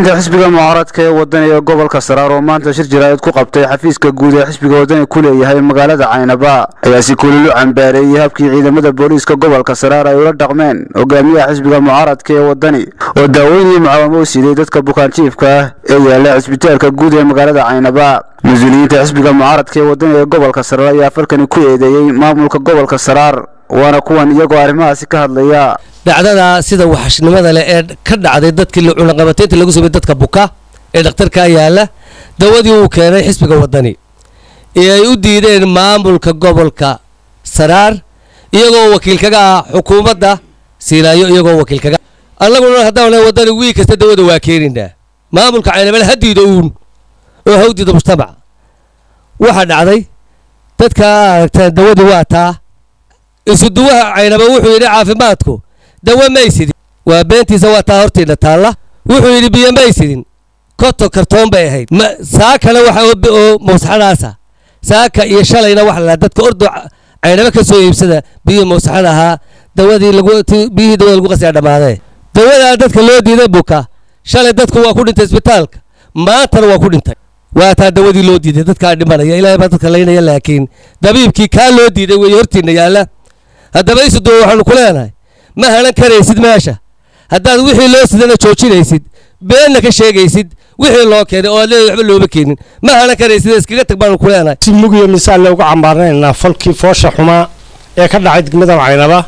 mas-uuliyiinta xisbiga mucaaradka ee wadani ee gobolka saraar oo maanta shir jaraa'id ku qabtay xafiiska guud ee xisbiga wadani ku leeyahay magaalada caynaba ayaa si kululu cambaareeyey habkii ciidamada booliiska gobolka saraar ay ula dhaqmeen hogaamiyaha xisbiga mucaaradka ee wadani oo daaweynii mucaawamo u siiyey dadka bukaanjiifka ah ee yaala cisbitaalka guud ee magaalada caynaba mas-uuliyiinta xisbiga mucaaradka ee wadani ee gobolka saraar ayaa falkani ku eedeeyey maamulka gobolka saraar waana kuwan iyagoo arrimahaasi ka hadlaya dhacdada sida waxashnimada leh ee ka dhacday dadkii cunaqabataynta lagu samey dadka buka ee dhakhtarkaa yaala dawadii uu keenay xisbiga wadani ee ay u diideen maamulka gobolka saraar iyagoo wakiil kaga ah xukuumadda siinaayo iyagoo wakiil kaga annaguna haddaan wadani wiil kasta dawada waa keenaynaa maamulka caynabale ha diido uun oo ha u diido mujtamaca waxaa dhacday dadka aragtaan dawadii waa taa isuduwaha caynaba wuxuu yidhi caafimaadku dawa maysidin waa beentiisa waa taa hortiina taalla wuxuu yidhi biyo maysidin koto kartoon bay ahayd saakana waxa oo mawsaxadaasa saaka iyo shalayna waxa la dadka ordo caynaba ka soo iibsada biyihii mawsaxada ahaa dawadii lagu biyihii dawada lagu qasaya dhammaadee dawadaa dadka loo diiday buka shalay dadku waa ku dhintay isbitaalka maantana waa ku dhintay waa taa dawadii loo diiday dadkaa dhimanaya ilaahay baa dadka laynaya laakiin dabiibkii kaa loo diiday weeye hortiina yaalla haddaba isuduwa waxaanu ku leenahay ma halan karaysid meesha haddaad wixii loo sidana joojinaysid beenna ka sheegaysid wixii loo keenay oo aad leedahay waxba looma keenin ma halan karaysid iskaga tag baanu ku leenahay si mugiyo misaal le uga cambaaranaynaa falkii foosha xumaa ee ka dhacay degmada caynaba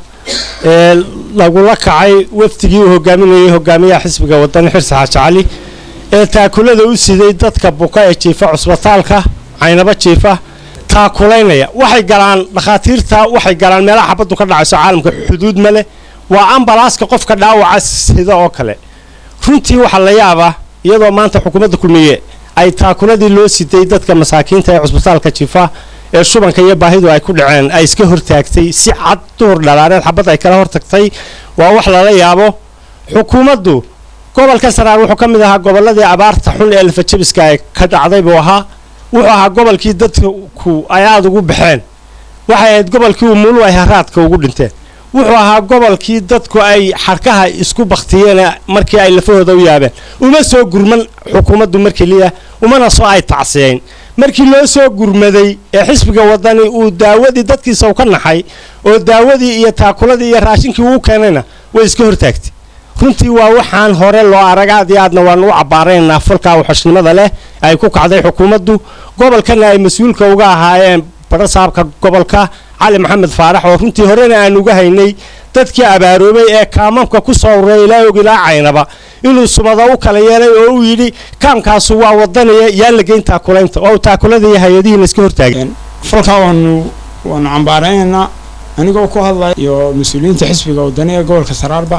ee lagula kacay wafdigii uu hogaaminayay hogaamiyaha xisbiga wadani xirsi xaaji cali ee taakulada u siday dadka buka ee jiifa cusbitaalka caynaba jiifa taakulaynaya waxay galaan dhakhaatiirta waxay galaan meelaha xabaddu ka dhacayso caalamka xuduud ma leh waa ambalaaska qofka dhaawaca sida oo kale runtii waxaa la yaabaa iyadoo maanta xukuumadda kulmiye ay taakuladii loo siday dadka masaakiinta ee cusbitaalka jifa ee shubanka iyo baahidu ay ku dhaceen ay iska hortaagtay si cad duhur dhalaareed xabad ay kala hortagtay waa wax lala yaabo xukuumaddu gobolka saraar wuxuu ka mid ahaa gobolladii abaarta xun ee lafajabiska ay ka dhacday buu ahaa wuxuu ahaa gobolkii dadku ay aada ugu baxeen waxay ahayd gobolkii umulu ay haraadka ugu dhinteen wuxuu ahaa gobolkii dadku ay xarkaha isku baktiyeen markii ay lafahooda u yaabeen uma soo gurman xukuumaddu mar keliya umana soo ay tacsiyeyn markii loo soo gurmaday ee xisbiga wadani uu daawadii dadkiisa u ka naxay oo daawadii iyo taakuladii iyo raashinkii uu keenayna way iska hortaagtay runtii waa waxaan hore loo arag aad iyo aadna waanu u cabbaaraynaa falkaa waxashnimada leh ay ku kacday xukuumaddu gobolkana ay mas-uulka uga ahaayeen badho saabka gobolka cali maxamed faarax oo runtii horena aan uga haynay dadkii abaaroobay ee kaamamka ku soo ururay ilaa og ilaa caynaba inuu sumado u kala yeelay oo uu yidhi kaamkaasu waa wadanaya yaan la geyn taakulaynta oo taakulada iyo hay-adihiina iska hortaageen falkaa waanu waanu cambaaraynaynaa anigoo ku hadlaya iyo mas-uuliyiinta xisbiga wadani ee gobolka saraarba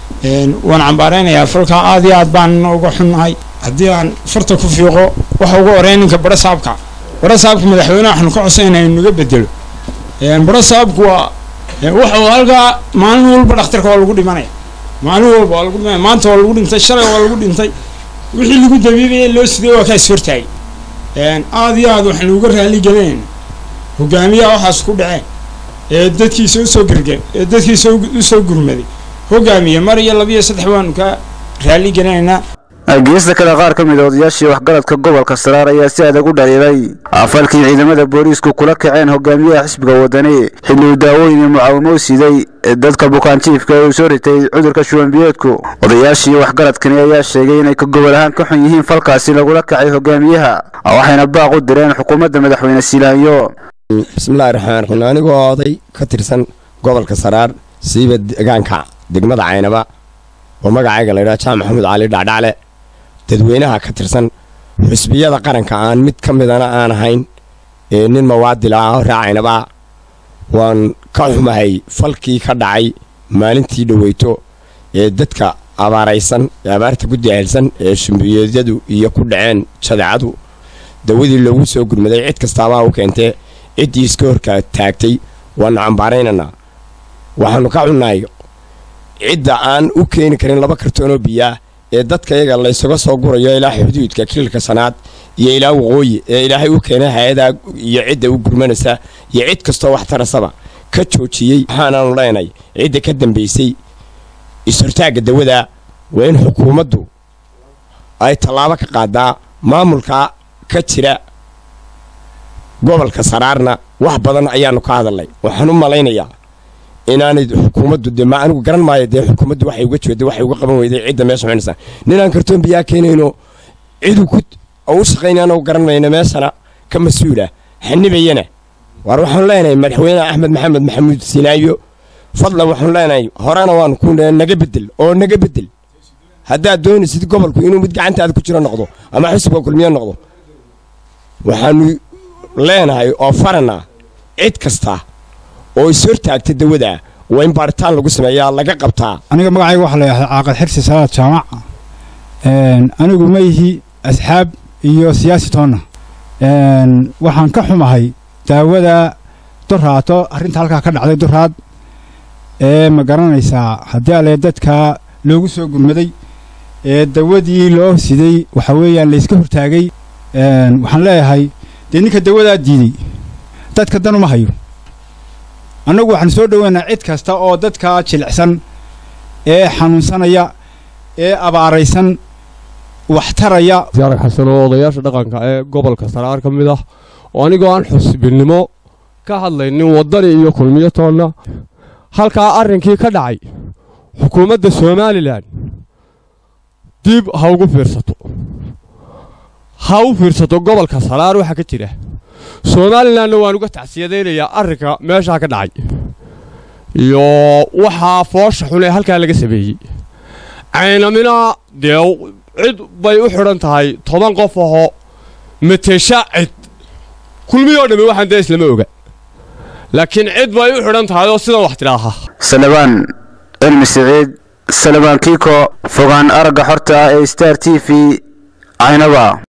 waan cambaaraynayaa falkaa aad iyo aad baan uga xunnahay haddii aan farta ku fiiqo waxa ugu horeeya ninka badho saabka badho saabka madaxweyneha waxaanu ka codsayna inu naga bedelo badho saabku waa wuxuu halkaa maalin walba dhakhtarka waa lagu dhimanaya maalin walba waa lagu dhimanaya maanta waa lagu dhintay shalay waa lagu dhintay wixii lagu dabiibaya loo siday waa kaa is hortaagay aad iyo aad waxaanu uga raali gelinayna hogaamiyaha waxaas ku dhaceen ee dadkiisa usoo gargeen ee dadkiisa usoo gurmaday hogaamiye mar iyo labiyo saddex waanu ka raali gelinaynaa geesta kale qaar ka mid a odayaashii waxgaradka gobolka saraar ayaa si adag u dhaliilay falkii ciidamada booliisku kula kaceen hogaamiyaha xisbiga wadani xilli uu daawooyin iyo mucaawamo u siday dadka bukaanjiifka ee uu soo ritay cudurka shubanbiyeedku odayaashii waxgaradkani ayaa sheegay inay ka gobol ahaan ka xun yihiin falkaasi lagula kacay hogaamiyaha waxayna baaq u direen xukuumadda madaxweyne silaanyo bismillahi raxmaan raxiim anigoo oday ka tirsan gobolka saraar siiba deegaanka degmada caynaba oo magacayga laydhaha jaamac maxamuud cali dhacdhacle dadweynaha ka tirsan xusbiyada qaranka aan mid ka midana aan ahayn ee nin mawaadil ah oo raacaynaba waan ka xumahay falkii ka dhacay maalintii dhoweyto ee dadka abaaraysan ee abaarta ku daahilsan ee shumbiyeedyadu iyo ku dhaceen jadeecadu dawadii loogu soo gurmaday cid kastaabaa u keentee ciddii iska horka taagtay waannu cambaaraynaynaa waxaannu ka xunnahay cidda aan u keeni karin laba kartoonoo biyaah ee dadka iyaga laysaga soo gurayo ilaa xuduudka kililka sanaad iyo ilaa waqooyi ee ilaahay u keenay hay-adaa iyo cidda u gurmanaysa iyo cid kastoo wax tarasaba ka joojiyey waxaanaanu leenay cidda ka dambaysay is-hortaagga dawada waa in xukuumaddu ay tallaabo ka qaadaa maamulka ka jira gobolka saraarna wax badan ayaanu ka hadalnay waxaan u malaynayaa inaanay xukuumaddu de ma anigu garan maayo dee xukuumaddu waxay uga jeeday waxay uga qaban weyday cidda meesha xunaysa ninaan kartoon biyaa keenayno cidu ku u shaqaynay anagu garan mayno meeshana ka mas-uula xanibayana waar waxaanu leenahay madaxweyne axmed maxamed maxamuud sinaayo fadlan waxaanu leenahay horena waanu ku naga bedel oo naga bedel haddaad doonaysid gobolku inuu mid gacantaada ku jiro noqdo ama xisbiga kulmiye noqdo waxaanu leenahay oo faranaa cid kasta oo is hortaagta dawada waa in baaritaan lagu sameeyaa laga qabtaa aniga magacayga waxaa la yidhahdaa caaqad xirsi salaad jaamac anigu ma ihi asxaab iyo siyaasi toonna waxaan ka xumahay daawada duraato arrinta halkaa ka dhacday duraad ee ma garanaysaa haddii alle dadka loogu soo gurmaday ee dawadii loo siday waxa weeyaan layska hortaagay waxaan leeyahay dee ninka dawadaa diiday dadka dan uma hayo annagu waxaanu soo dhoweynaa cid kasta oo dadka jilicsan ee xanuunsanaya ee abaaraysan waxtaraya siyaarag xasan oo odayaasha dhaqanka ee gobolka saraar ka mid ah oo anigoo aan xusbinnimo ka hadlaynin waddani iyo kulmiyo toonna halkaa arrinkii ka dhacay xukuumadda somalilan dib ha ugu fiirsato ha u fiirsato gobolka saraar waxaa ka jira somalilanna waan uga tacsiyadaynayaa arrinka meeshaa ka dhacay iyo waxaa foosha xun ee halkaa laga sameeyey caynamina dee cid bay u xidhan tahay toban qof ahoo matesha cid kulmiyoo dhammi waxaan dee islama oga laakiin cid bay u xidhan tahay oo sidan wax tidhaaha salabaan cilmi siciid salabaan kiiko fogaan aragga xorta ah ee star t v caynaba